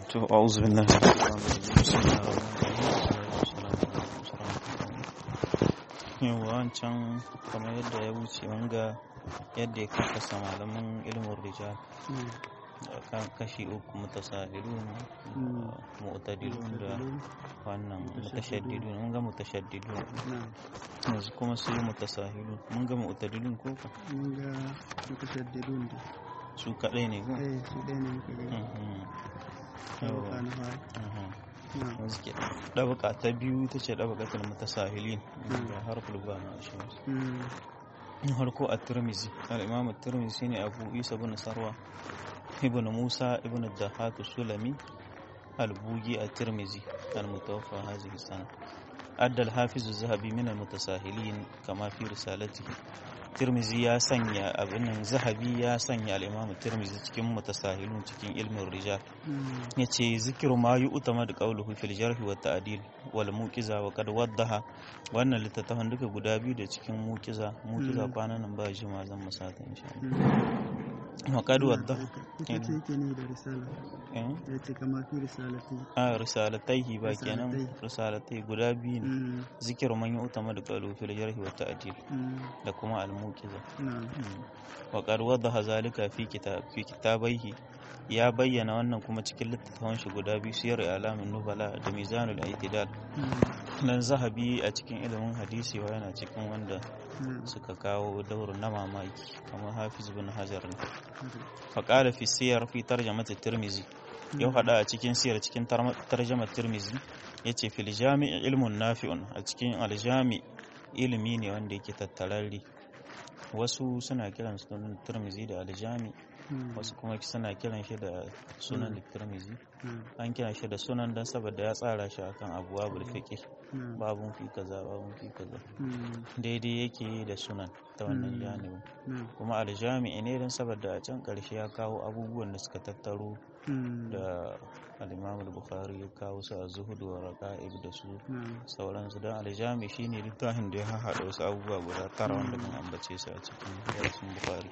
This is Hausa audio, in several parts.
to a'udhu billahi minash shaitanir rajim yawa wancan kamar yadda ya wuce wanga yadda ya kakasa malaman ilmin rijal kan kashi uku mutasahilun mu'tadilun da wannan mutashaddidun mun ga mutashaddidun yanzu kuma su yi mutasahilun mun ga mu'tadilun ko ka mun ga mutashaddidun da su kadai ne ko eh su ɗaya ne muka gani yawa na fara na yanzu ke ɗabaka ta biyu ta ce ɗabakatul mutasahilin da harful ba ma shi Mm. harko a tirmizi al-imam at-tirmizi shine abu isa ibn sarwa ibn musa ibn dahatu sulami al-bugi at-tirmizi al-mutawaffa hadhihi sana adda al-hafiz az-zahabi min al-mutasahilin kama fi risalatihi tirmizi ya sanya abin nan zahabi ya sanya al-imam tirmizi cikin mutasahilun cikin ilmin rijal Mm. yace zikiru ma yu'tamadu qawluhu fil jarh wa ta'dil wal muqiza wa qad waddaha wannan littattafan duka guda biyu da cikin muqiza muqiza Mm. kwanan nan ba jima zan musata insha Allah Mm. wa qad waddaha ita ce yake ne da risala eh ya ce kama fi risalati a risalataihi ba kenan Risalatai. risalatai guda biyu ne Mm. zikiru man yu'tamadu qawluhu fil jarh wa ta'dil Mm. da kuma al muqiza na wa qad waddaha zalika fi kitab fi kitabaihi ya bayyana wannan kuma cikin littattafan shi guda biyu siyar alamin nubala da mizanul i'tidal Mm. nan zahabi a cikin ilimin hadisi wa yana cikin wanda na suka kawo daurin na mamaki kamar hafiz bin hajar ne haka. faƙala fi siyar fi tarjamata tirmizi ya faɗa a cikin siyar cikin tar- tarjamar tirmizi ya ce fil jami'i ilmun nafi'un a cikin aljami ilimi ne wanda yake tattararri wasu suna kiran sunan tirmizi da aljami Mm. wasu kuma suna kiran shi da sunan tirmizi Mm. an kiran shi da sunan don saboda ya tsara shi akan abuwa bulfiƙi Mm. babun fi kaza babun fi kaza Mm. daidai yake da sunan ta wannan Mm. janibin na kuma aljami'i ne don saboda a can ƙarshe ya kawo abubuwan da suka tattaro Mm. da al-imam al-bukhari ya kawo su a zuhudu wa raqa'ib da su na sauransu don aljami shine littafin da ya haɗa wasu abubuwa guda tara wanda mun ambace su a cikin darasin bukhari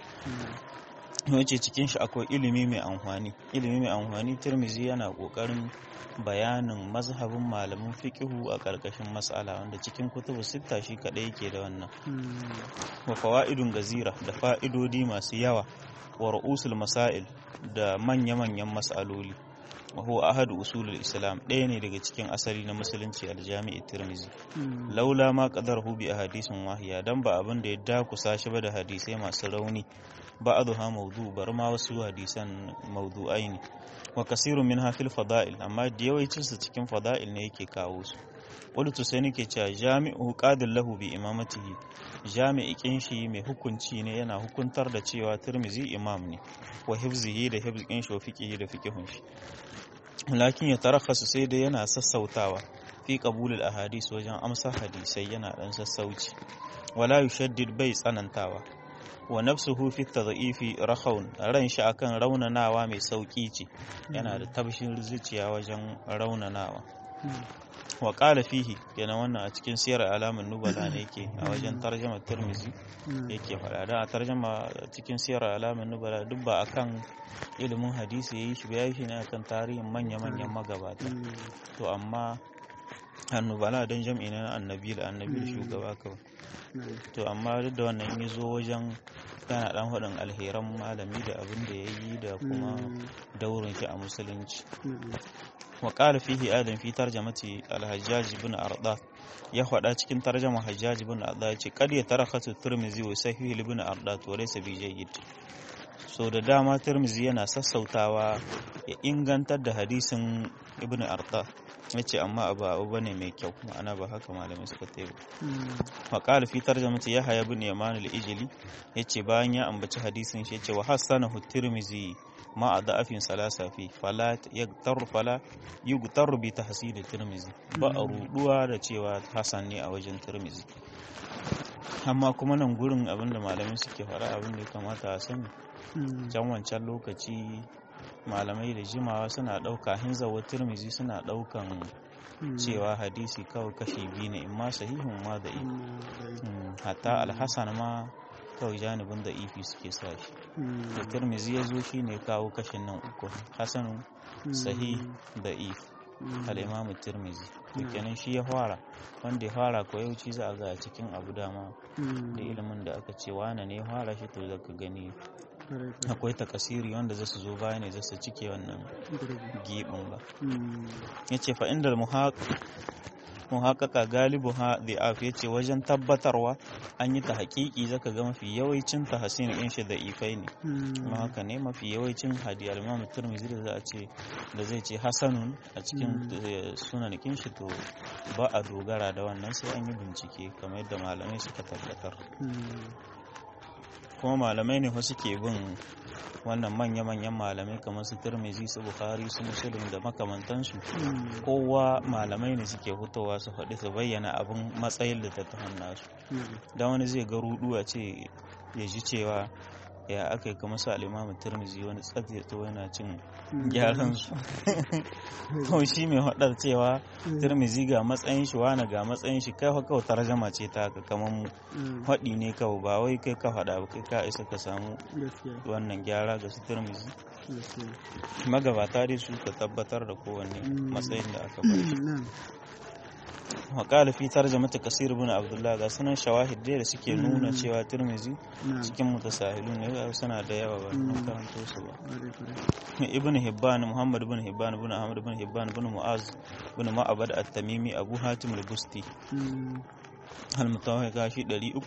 Mm. wace cikin shi akwai ilimi mai amfani ilimi mai amfani tirmizi yana kokarin bayanin mazhabin malamin fiqihu a ƙarƙashin mas'ala wanda cikin kutubu sitta shi kadai yake da wannan Mm. wa fawaidun gazira da fa'idodi masu yawa wa ru'usul masail da manya-manyan mas'aloli wa huwa ahadu usulul islam ɗaya ne daga cikin asali na musulunci aljami'i tirmizi Mm. laula ma qadarahu bi ahadisin wahiya dan ba abin da ya dakusa shi ba da hadisai masu rauni ba'dha mawdu bar ma wasu hadisan mawdu'ai ne wa kasirun minha fil fada'il amma da yawancin su cikin fada'il ne yake kawo su qultu sai nake cewa jami'u qadil lahu bi imamatihi jami'i kin shi mai hukunci ne yana hukuntar da cewa tirmizi imam ne wa hifzihi da hifzin shi wa fiqihi da fiqihun shi lakin ya tarakhasu sai dai yana sassautawa fi qabulul ahadis wajen amsa hadisai yana dan sassauci wala yushaddid bai tsanantawa wa nafsuhu fi tadhifi rakhawun ran shi akan raunanawa mai sauki ce yana da tabshin zuciya wajen raunanawa Mm. wa qala fihi yana wannan a cikin siyar alamun nubala ne yake a wajen tarjama tirmizi Mm. yake faɗa da a tarjama cikin siyar alamun nubala duk ba akan ilimin hadisi yayi shi ba yayi shi ne akan tarihin manya-manyan magabata Mm. to amma annubala don jam'i na annabi da annabi da shugaba kawai na to amma duk da wannan ya zo wajen yana dan faɗin alheran malami da abin da ya yi da kuma Mm. daurin shi a musulunci na wa qala fihi adam fi tarjamati al-hajjaj ibn arda ya faɗa cikin tarjama hajjaj ibn arda yace qad yatarakatu tirmizi wa sahih ibn arda to laysa bi jayyid so da dama tirmizi yana sassautawa ya ingantar da hadisin ibn arda yace amma abu abu bane mai kyau ma'ana ba haka malamai suka tayi Mm. وقال في ترجمة يحيى بن يمان الإجلي yace bayan ya ambaci hadisin shi yace wa hasanahu tirmizi ma a da'afin salasa fi fala yagtar fala yugtar bi tahsil tirmizi ba a ruduwa da cewa hasan ne a wajen tirmizi amma kuma nan gurin abinda malamai suke fara abinda ya kamata a sani Mm. can wancan lokaci malamai da jimawa suna ɗauka hinzawa tirmizi suna ɗaukan Mm. cewa hadisi kawai kashi biyu ne imma sahihun ma da Mm. hatta alhassan ma kawai janibin da ifi suke sa shi mm, da tirmizi ya zo shi ne kawo kashin nan uku hasanun sahih da if mm, al'imamu tirmizi to Mm. kenan shi ya fara wanda ya fara ko yauci za a ga a cikin abu dama mm, da ilimin da aka ce wane ne ya fara shi to zaka gani kwarai, kwarai. akwai takasiri wanda za su zo baya ne za su cike wannan Gurbi. gibin ba Mm, ya ce fa'indar muhaƙaƙa galibu ha af ya ce wajen tabbatarwa an yi ta haƙiƙi zaka ga mafi yawancin ta hasin in shi da ifai ne mm, kuma haka ne mafi yawancin hadi al-imam turmizi da za a ce da zai ce hasanun a cikin eh, sunanikin shi to ba a dogara da wannan sai an yi bincike kamar yadda malamai suka tabbatar mm, kuma malamai ne wasu ke bin wannan manya-manyan malamai kamar su turmizi su bukhari su musulun da makamantansu mm, kowa malamai ne suke fitowa su faɗi su bayyana abin matsayin littattafan nasu mm, da wani zai ga rudu a ce ya ji cewa ya aka yi kamar su alimamu turmizi wani tsatsato yana cin mm, gyaran su to shi mai haɗar cewa mm, turmizi ga matsayin shi wani ga matsayin shi kai kawai tarjama ce ta haka kamar mu mm, haɗi ne kawai ba wai kai ka faɗa ba kai ka isa ka samu gaskiya wannan gyara ga su turmizi gaskiya magabata dai su ka tabbatar da kowanne Mm. matsayin da aka bar shi na'am waƙala fi tarjamata kasir bin abdullah ga sunan shawahid dai da suke nuna Mm. cewa turmizi na'am cikin mutasahilun ne ga suna da yawa ba mun Mm. karanto su ba kwarai, kwarai. ibn hibban muhammad ibn hibban ibn ahmad ibn hibban ibn mu'az ibn ma'abad at-tamimi abu hatim al-busti Mm, al-mutawahhi gashi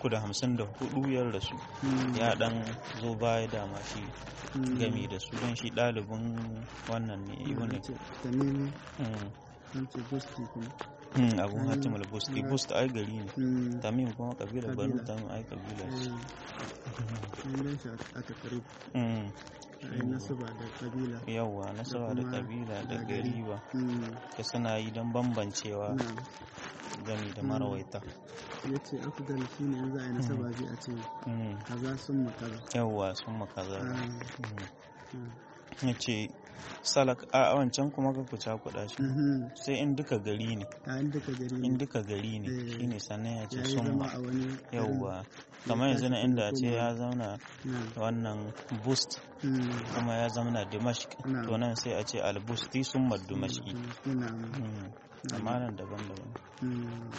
354 yar da su mm, ya dan zo baya da ma shi mm, gami da su don shi ɗalibin wannan ne ibn an ce tamimi Mm. an ce gusti kuma Mm, abu Mm. hatim al-busti Mm. bust ai gari ne Mm, tamim kuma kabila banu Kabila. tamim ai kabila ce eh, an gan shi a takarib Mm. a yi nasaba da kabila yawwa nasaba da kuma kabila da da gari gari. ba Mm, ka suna yi don bambancewa na'am gami da Mm. marawaita ya ce afdal shi ne in za a yi nasaba zai a ce Mm. kaza sun ma kaza yawwa sun makaza Ah, Mm. ah. ya ce salak a wancan kuma ka kuca kuɗa shi Mhm. sai in duka gari ne a in duka gari in ne duka gari ne Eh. shine sannan ya ya ce yi sun zama ma a wani garin. yawwa Ya kamar yanzu na tashi inda a kuma ce koma. ya zauna Na'am. wannan boost Mm, kuma ya zauna dimashq Na'am. to nan sai a ce albusti sun ma dimashqi mm, na'am. Mm. amma nan daban-daban Mm,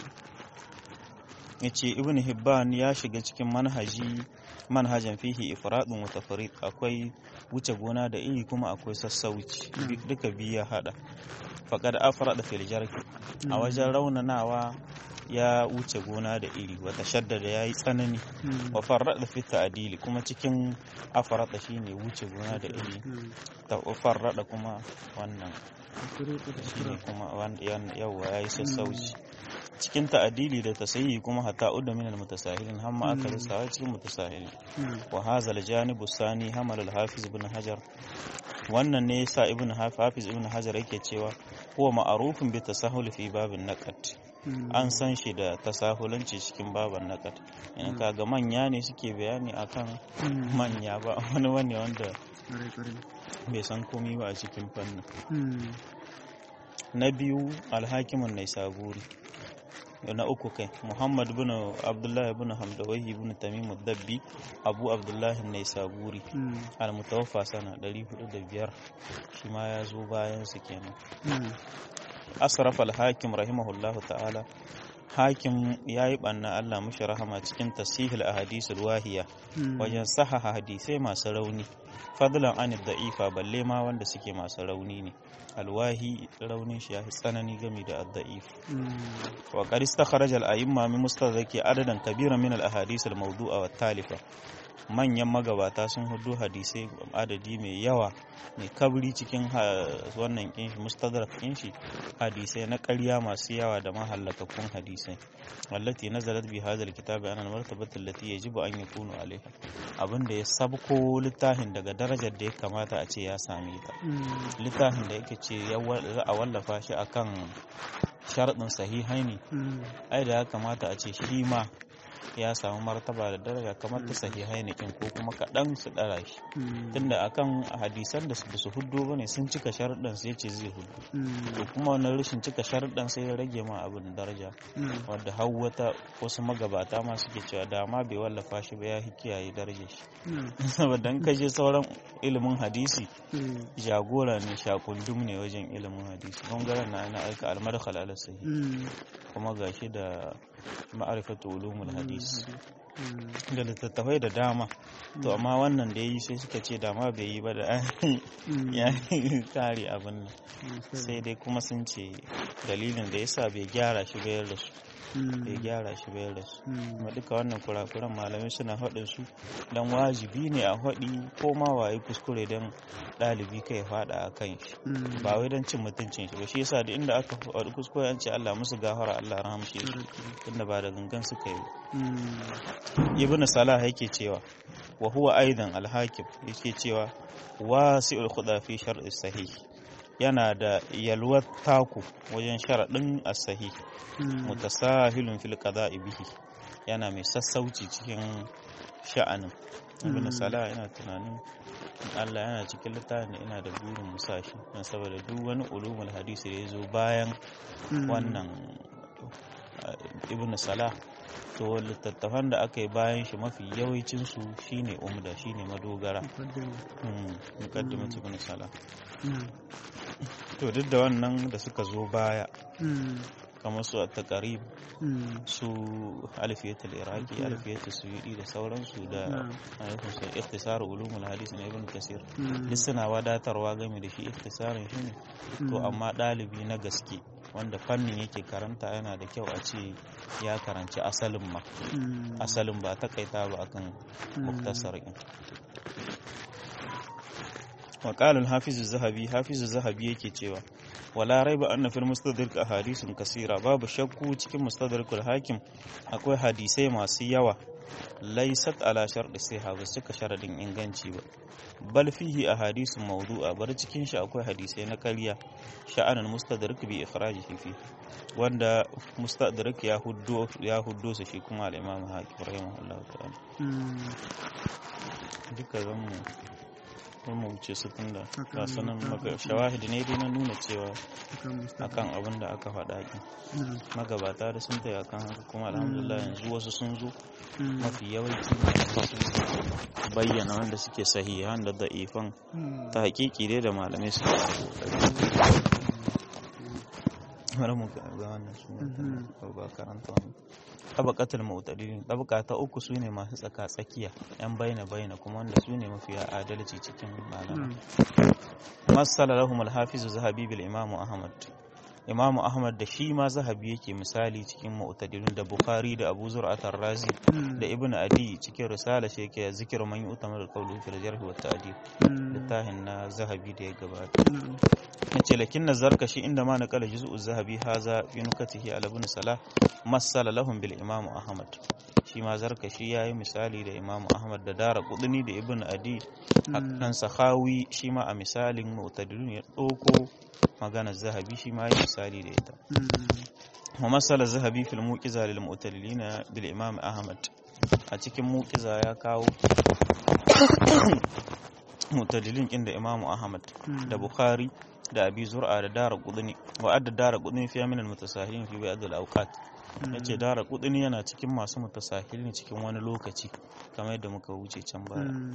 ya ce ibn hibban ya shiga cikin manhaji manhajan fihi ifradun wa tafrid akwai wuce gona da iri kuma akwai sassauci Mm. duka biyu ya hada faqad afrada fil jarh a Mm. wajen raunanawa ya wuce gona da iri wata shaddada ya yi tsanani mm, wa farrada fi ta'dili kuma cikin afrada shine wuce gona da iri mm. ta farrada kuma wannan Afirka da shine Afirka. kuma wan- yan- yawa yayi sassauci cikin ta'adili da tasayi kuma hatta udda min al-mutasahilin hamma aka Mm. lissawa cikin mutasahilin Na'am. wa hadha al-janib sani hamal al-hafiz ibn hajar wannan ne yasa ibn hafiz ibn hajar yake cewa huwa ma'rufun bi tasahul fi babin naqat Mm, an san shi da tasahulanci cikin baban naqat in Mm. kaga manya ne suke bayani akan mm, manya ba wani wani wanda kwarai, kwarai. bai san komai ba a cikin fannin Mm, na biyu alhakimun nai saburi na uku kai muhammad bin abdullahi bin hamdawahi bin tamimu dabbi abu abdullahi nai saburi mm, almutawaffa sana 405 shi ma ya zo bayan su kenan mm, asraf alhakim rahimahullahu ta'ala hakim ya yi ɓanna allah mushi rahama cikin tasihil a hadisul wahiya mm, wajen sahaha hadisai masu rauni fadlan an da'ifa balle ma wanda suke masu rauni ne alwahi raunin shi ya fi tsanani gami da adda'if mm, wa qad istakhraj al-a'imma min mustadraki adadan kabira min al-ahadith al-mawdu'a wa talifa manyan magabata sun hudu hadisai adadi mai yawa mai kabri cikin ha- wannan kinshi mustadrak kinshi hadisai na ƙarya masu yawa da mahallakakun hadisai wallati nazalat bi hadha alkitabi ana martabatu allati yajibu an yakunu alaiha abinda ya sabko littafin daga darajar da ya kamata a ce ya same ta mm, littafin da yake ce ya wa- za a wallafa shi akan sharaɗin sahihaini mm, ai da ya kamata a ce shi ma ya samu martaba da daraja kamar ta sahihai ne ko kuma kaɗan su ɗara shi Mm. tunda akan hadisan da su ba su huddo bane sun cika sharuɗan sai ce zai huddo Mm. to kuma wannan rashin cika sharuɗan sai ya rage ma abin daraja Na'am. wadda har wata wasu magabata ma suke cewa dama bai wallafa shi ba ya hi kiyaye darajar shi Na'am. saboda in ka je sauran ilimin hadisi Mm. jagora ne shakundum ne wajen ilimin hadisi bangaren na na aika almadkhal ala sahih Mm. kuma gashi da ma'arifatu ulumul hadis Mm. da littattafai da dama to amma wannan da yayi sai suka ce dama bai yi ba da Mm. ya kare abin nan Mm. sai dai kuma sun ce dalilin da yasa bai gyara shi bayar da su Mm. bai gyara shi bayar da su Mm. kuma duka wannan kurakuran malamai suna haɗin su dan wajibi ne a haɗi ko ma waye kuskure don ɗalibi kai faɗa a kan shi Mm. ba wai don cin mutuncin shi ba shi yasa da inda aka faɗi kuskure an ce Allah musu gafara Allah rahamshe su Correct. tunda ba da gangan suka yi Mm. ibnu salah yake cewa wa huwa aidan al-hakim yake cewa wasi'ul khuda fi shar'i sahih yana da yalwar taku wajen sharaɗin as-sahih Mm. mutasahilun fil qada'i bihi yana mai sassauci cikin sha'anin ibn Mm. salah yana tunanin in Allah yana cikin littafin da ina da burin musashi don saboda duk wani ulumul hadisi da ya zo bayan Mm. wannan uh, ibn salah to littattafan da aka yi bayan shi mafi yawancin su shine umda shine madogara Muqaddima. hmm muqaddimat ibn salah Na'am. to duk da wannan da suka zo baya Mm. kamar su at-taqrib Mm. su alfiyatul iraki Mm. alfiyatul suyudi da sauransu da Na'am. alaikum sai ikhtisar ulumul hadis na ibn kasir Mm. duk suna wadatarwa game da shi ikhtisarin shi ne to Mm. amma ɗalibi na gaske wanda fannin yake karanta yana da kyau a ce ya karanci asalin ma Mm. asalin ba takaita ba akan Mm. muktasar in وقال الحافظ الذهبي حافظ الذهبي yake cewa wala raiba anna fil mustadrak ahadithun kasira babu shakku cikin mustadrakul hakim akwai hadisai masu yawa laysat ala sharɗi sai ba cika sharadin inganci ba bal fihi ahadithun mawdu'a bar cikin shi akwai hadisai na ƙarya sha'anan mustadrak bi ikhrajihi fi wanda mustadrak ya huddo ya huddo su shi kuma al-imam hakim rahimahullahu ta'ala Mm. duka zan mu zan mu wuce su tunda Haka ga ne, sanan haka maka ne. shawahidi ne dai na nuna cewa Akan Mustafa. akan abin da aka faɗa ki Na'am. magabata da sun taya kan haka kuma alhamdulillah yanzu wasu sun zo Mm. mafi yawanci malamai sun bayyana wanda suke sahihan da da'ifan Mm. ta hakiki dai da malamai suke bari mu ga ga wannan su ne Mhm. ba karanta wannan tabaqatul mu'tadilin tabaka ta uku sune masu tsaka tsakiya yan baina baina kuma wanda sune mafiya adalci cikin malamai Na'am. masala lahum al-hafiz zahabi bil imam ahmad imam ahmad da shi ma zahabi yake misali cikin mu'tadilin da bukhari da abu zur'at ar-razi Mm. da ibnu adi cikin risala shi yake zikir man yu'tamar qawlu fil jarh wa ta'dil Mm. littafin na zahabi da ya gabata Na'am. yace lakin nazarka shi inda ma naqala juz'u zahabi haza fi nukatihi ala ibn salah masala lahum bil imam ahmad shi ma zarkashi yayi misali da imam ahmad da dara kudini da ibn adi hakan sahawi shi ma a misalin mu'tadilun ya ɗauko maganar zahabi shi ma yi misali da ita Mm. wa masala zahabi fil muqiza lil mu'tadilina bil imam ahmad a cikin muqiza ya kawo mu'tadilin inda imam ahmad Mm. da bukhari da abi zur'a da dara qudni wa adda dara qudni fi min al mutasahilin fi ba'd al awqat yace dara qudni yana cikin masu mutasahilin cikin wani lokaci kamar yadda muka wuce can baya Mm.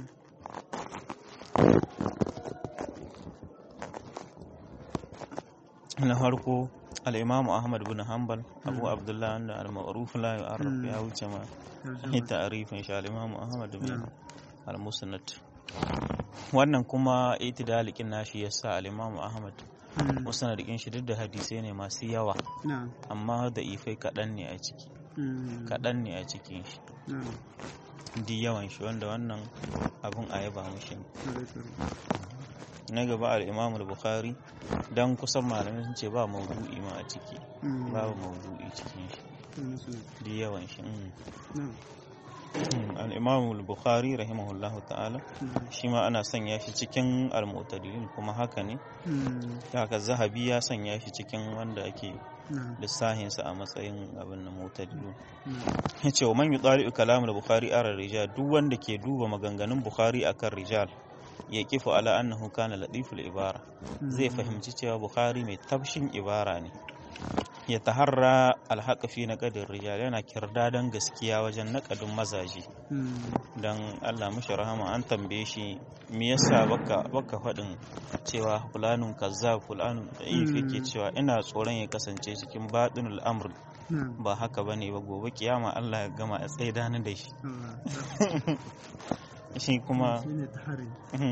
na farko al'imamu ahmad bin hanbal abu abdullahi wanda al-ma'ruf la yu'arraf Mm. ya wuce ma Tarjama. ni ta'arifin shi al-imamu ahmad bin Na'am. al-musnad wannan kuma itidalikin nashi yasa al-imamu ahmad Mm. musnadikin shi duk da hadisai ne masu yawa Na'am. amma da ifai kaɗan ne a ciki Mm. kaɗan ne a cikin shi Na'am. di yawan shi wanda wannan abun a yaba mushi ne Correct, correct. na gaba al-imam al-bukhari dan kusan malamai sun ce ba maudu'i ma a ciki Mm. babu maudu'i cikin shi Mm, Muslim. di yawan shi mm. Na'am. al-imam al-bukhari rahimahullahu ta'ala Mm. shi ma ana sanya shi cikin al-mu'tadilin kuma haka ne Mm. haka zahabi ya sanya shi cikin wanda ake na'am lissahinsa a matsayin abin da mutadilu na'am ya ce wa man yi tsari kalamul bukhari ara rijal duk wanda ke duba maganganun bukhari akan rijal ya kifu ala annahu kana latiful ibara zai fahimci cewa bukhari mai tafshin ibara ne ya taharra alhaka fi naqadin rijal yana kirdadan gaskiya wajen naƙadin mazaje Mm. dan Allah mushi rahama an tambaye shi me yasa baka baka faɗin cewa fulanun kazzab fulanun da'if yake cewa ina tsoron ya kasance cikin baɗinul amr na'am ba haka bane ba gobe kiyama Allah ya gama a tsaida ni da shi Allah shi kuma shine tahari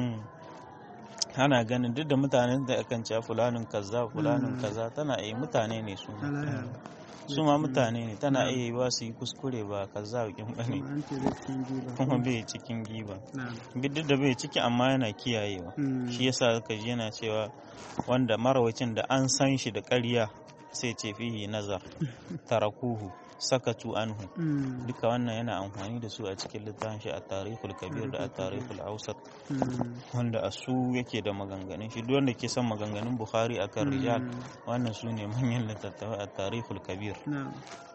ana ganin duk da mutanen da akan cewa fulanun kaza fulanun Mm. kaza tana iya mutane ne su ma. halaya su ma mutane ne tana iya yiwa su yi kuskure ba kaza kin bane kuma an ce zai cikin giba kuma bai cikin giba na'am duk da bai ciki amma yana kiyayewa Mm. shi yasa ka ji yana cewa wanda marawacin da an san shi da ƙarya sai ce fihi nazar tarakuhu sakatu anhu Mm. duka wannan yana amfani da su a cikin littafin shi a tarihul kabir da a tarihul ausat Mm. wanda a su yake da maganganun shi duk wanda ke son maganganun bukhari akan rijal Mm. wannan su ne manyan littattafai a tarihul kabir na'am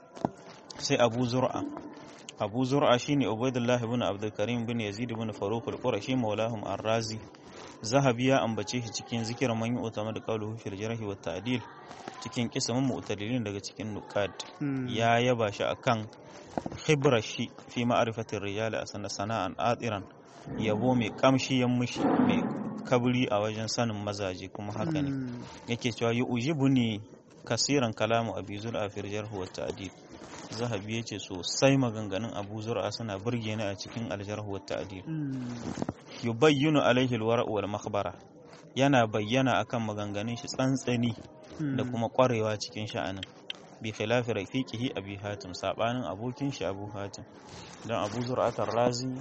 sai abu zur'a abu zur'a shine ubaidullah ibn abdul karim bin yazid ibn faruq al-qurashi maulahum ar-razi zahabi ya ambace shi cikin zikirin man yu'tama da qawluhu fil jarh wa ta'dil cikin kisamin mu'tadilin daga cikin nuqad Mm. ya yaba shi akan khibrar shi fi ma'rifatir rijal a sana sana'an atiran yabo mai kamshi yan mushi mai kabri a wajen sanin mazaje kuma haka ne Mm. yake cewa yi ujibu ne kasiran kalamu abi zur'a fil jarh wa ta'dil zahabi yace sosai maganganun abu zur'a suna burge ni a cikin aljarh wa ta'dil Mm. yubayyinu alaihi alwara wal makhbara yana bayyana akan maganganun shi tsantsani da Mm. kuma kwarewa cikin sha'anin bi khilafi rafiqihi abi hatim sabanin abokin shi abu hatim dan abu zur'atar razi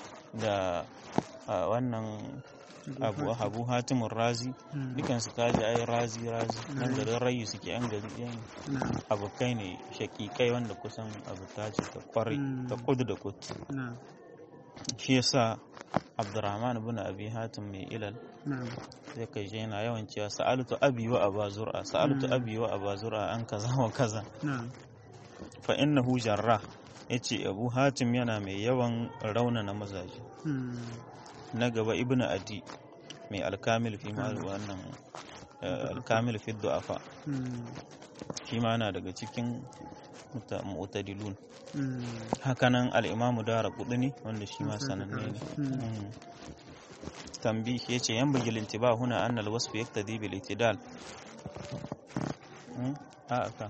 da a, wannan abu abu hatimun razi Mm. dukansu kaji ai razi razi nan Mm. garin rayu suke yan gari yan na'am abokai ne shakikai wanda kusan abu ta ce ta kwarai Mm. ta kudu da kudu na'am shi yasa abdurrahman ibn abi hatim mai ilal na'am sai kai je yana yawan cewa sa'altu abi wa aba zur'a sa'altu Mm. abi wa aba zur'a an kaza wa kaza na'am fa innahu jarrah yace abu hatim yana mai yawan raunana mazaje Mm. na gaba ibn adi mai alkamil fi ma wannan eh, alkamil fi du'afa Mm. shi ma yana daga cikin muta- mu'tadilun Mm. hakanan al'imamu dara kudini wanda shi ma Musa sananne ne Mm. Mm. tambi ya ce yan bugil intiba huna an alwasfu yaktadi bil itidal Mm? a aka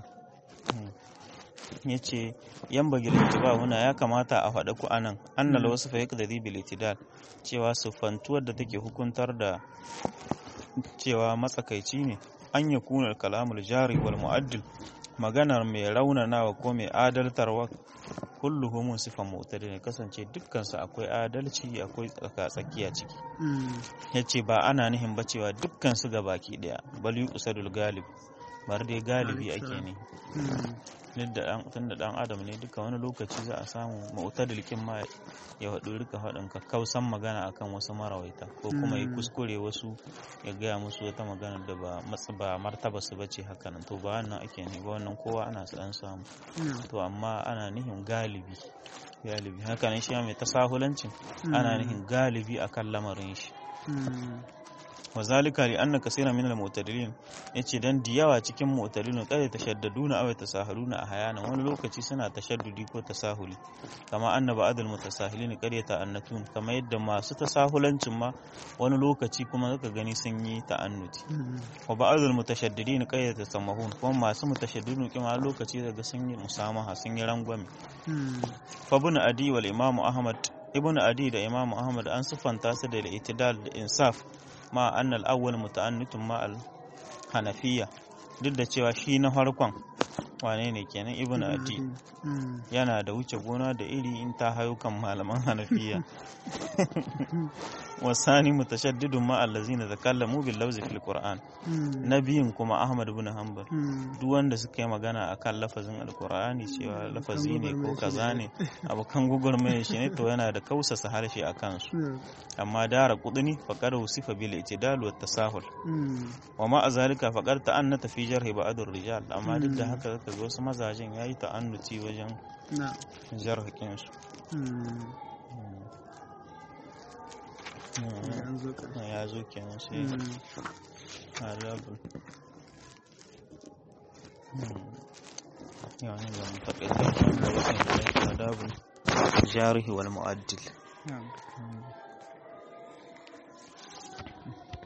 ya ce yan bugil intiba huna ya kamata a faɗa ku anan an alwasfu yaktadi bil itidal cewa siffantuwar da take hukuntar da cewa matsakaici ne an ya kunar kalamul jari wal mu'addil maganar mai raunanawa ko mai adaltarwa kulluhu mun sifan mu'tadil ne kasance dukkansu akwai adalci akwai tsaka-tsakiya ciki Mm. yace ba ana nihin ba cewa dukkan su ga baki daya bal yuqsadul galib bar dai galibi ake ne Mm. duk da dan tunda dan adam ne duka wani lokaci za a samu mu'tadil kin ma ya haɗu rika faɗin kakkausan magana akan wasu marawaita ko kuma ya Mm. kuskure wasu ya gaya musu wata magana da ba matsa ba martaba su bace haka nan to ba wannan ake ne ba wannan kowa ana an samu na'am to amma ana nihin galibi galibi haka nan shi ma mai tasahulancin ana Mm. nihin galibi akan lamarin shi Mm. wa zalika li anna kaseeran min al-mu'tadilin yace dan diyawa cikin mu'tadilin kada tashaddaduna aw tasahaluna ahyanan wani lokaci suna tashaddudi ko tasahuli kama anna ba'd al-mutasahilin qad yata'annatun kama yadda masu tasahulancin ma wani lokaci kuma zaka gani sun yi ta'annuti Mm. wa ba'd al-mutashaddidin qad yatasammahun kuma masu mutashaddidin kuma lokaci daga sun yi musamaha sun yi rangwame Mm. fa ibn adi wal imam ahmad ibn adi da imam ahmad an sifanta su da al-i'tidal da insaf ma annal awwal muta'annitun ma al hanafiya duk da cewa shi na farkon wane ne kenan ibn adi Mm. yana da wuce gona da iri in ta hayo kan malaman hanafiya wasani mutashaddidun ma allazina takallamu bil lafzi fil qur'an nabiyin kuma ahmad ibn hanbal duk wanda suka yi magana akan lafazin alqur'ani cewa lafazi ne ko kaza ne abokan gugurmaya shi ne to yana da kausasa harshe a kansu amma dara kudini faqad usifa bil itidal wa tasahul wa ma azalika faqad ta'annata fi jarhi ba'd rijal amma duk da haka zaka ga wasu mazajen yayi ta'annuti wajen jarhakin su ya zo kenan sai azabul يعني لما تقيت adabul jarihi wal mu'addil